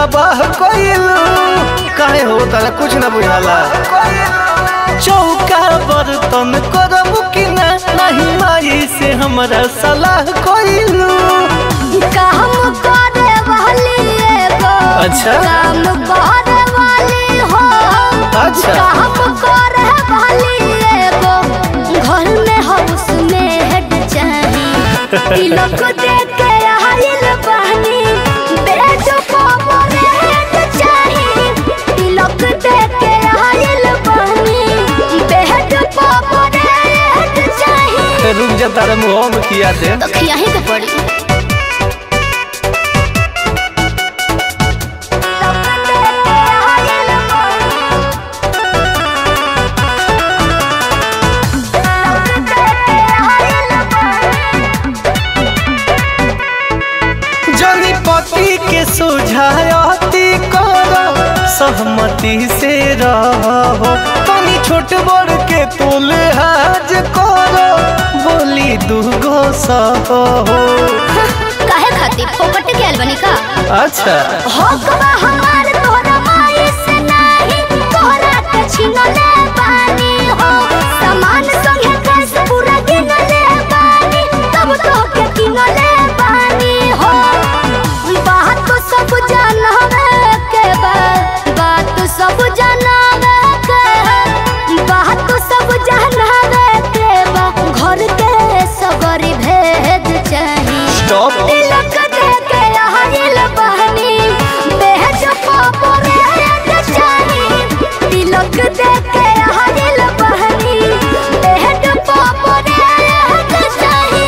तबाह कइलू काहे हो तारा कुछ ना बुझाला चौका बर्तन करब कि ना नहीं माई से हमरा सलाह कइलू काम करे वाली एगो अच्छा। काम करे वाली हो अच्छा। काम करे वाली एगो घर में हाउस में हेड चाही तिलक दे के आइल बहनी बेड पर हेड चाही तिलक दे के आइल बहनी बेड पर हेड चाही रुक जा तारा मुँह में किया दे तो खियाही के पड़ी जनी पति के सुझायती करो सहमति से रहो तनी छोट बड़ के तुले हाज करो बोली दूगो सहो काहे खातिर फोकट के बनी का अच्छा हकवा हमार तोरा माई से नाही तोरा के छीन ले पानी हो सामान संगे कैस पूरा गिन ले पानी तब तो के किन ले पानी हो बात तो सब जानवे के बा बात तो सब जानवे के बात तो सब जानवे के बा घर के सगरी भेद चाही स्टॉप तिलक दे के आइल बहनी बेहद पापरे चाही तिलक दे के आइल बहनी बेहद पापरे चाही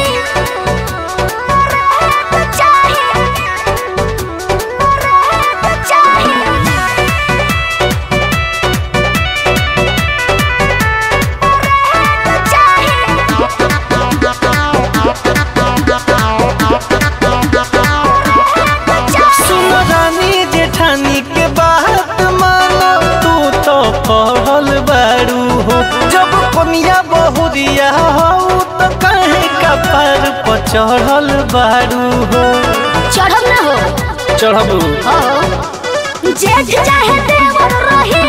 चाही सुन रानी जेठानी के बात मानो तू तो पढ़ल बारू हो जब कनिया बहुरिया हो तो कहे कपार पर चढ़ल बारू हो चढ़ब ना हो चढ़बू हो जेठ चाहे देवर रही